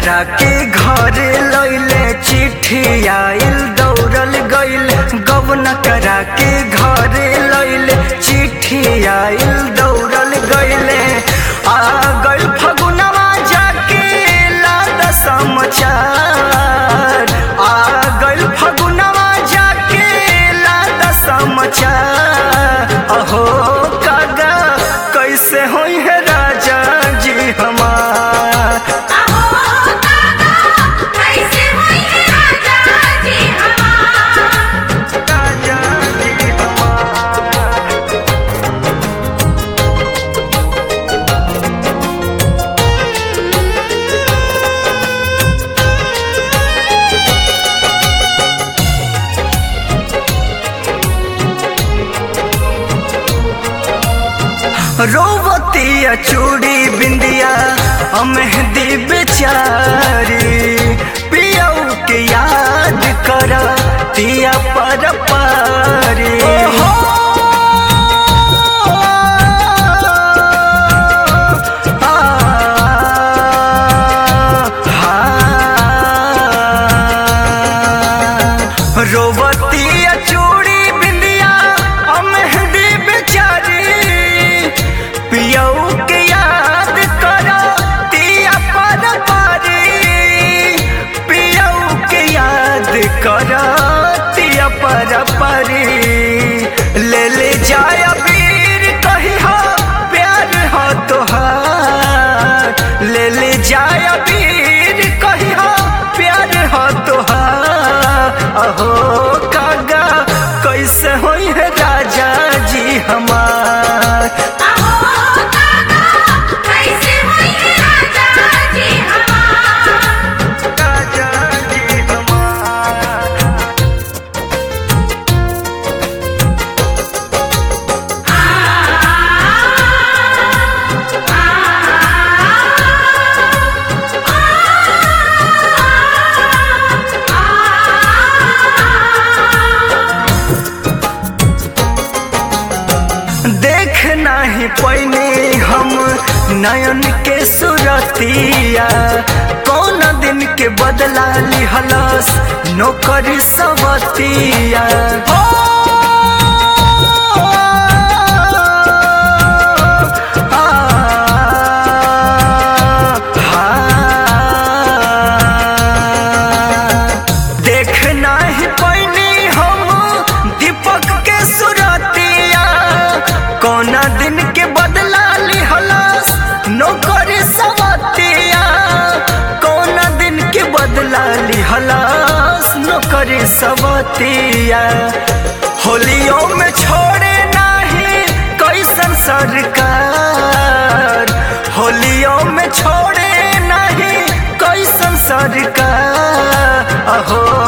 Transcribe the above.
करा के घर लैले चिट्ठी आइल दौड़ल गइल गवन करा के घर लैले चिट्ठी आइल दौड़ल गइले आ गइल फगुनवा जाके लाद समाचार आ गइल फगुनवा जाके लाद समाचार अहो कागा कैसे होई है राजा जी हमार आहो काका कैसे होई है राजा जी हमार राजा जी हमार रोवतिया चूड़ी बिंदिया मेहंदी बेचारी पियऊ के याद कर तिया पर पारी रोवतिया चूड़ी बिंदिया मेहंदी बेचारी पियऊ के याद करो तिया पर पारी पियऊ के याद करो तिया पर पारी ले ले जाय वीर कही हो प्यार हो तोहार ले ले जाय वीर कही हो प्यार हो तोहार अहो कागा कैसे होई है राजा जी हमार आहो काका कैसे होई है राजा जी हमार राजा जी हमार देख नाही पैने हम नयन के सुरतिया कौन दिन के बदला लिहलस नौकरी सबतिया हो आ, हाँ। देख नाही पैनी हम दीपक के सुरतिया कौना दिन के बदला लिहलस नौकरी सवतिया कौना दिन के बदला लिहलस नौकरी सवतिया होलियों में छोड़े नाही कैसन सरकार होलियों में छोड़े नहीं कैसन सरकार अहो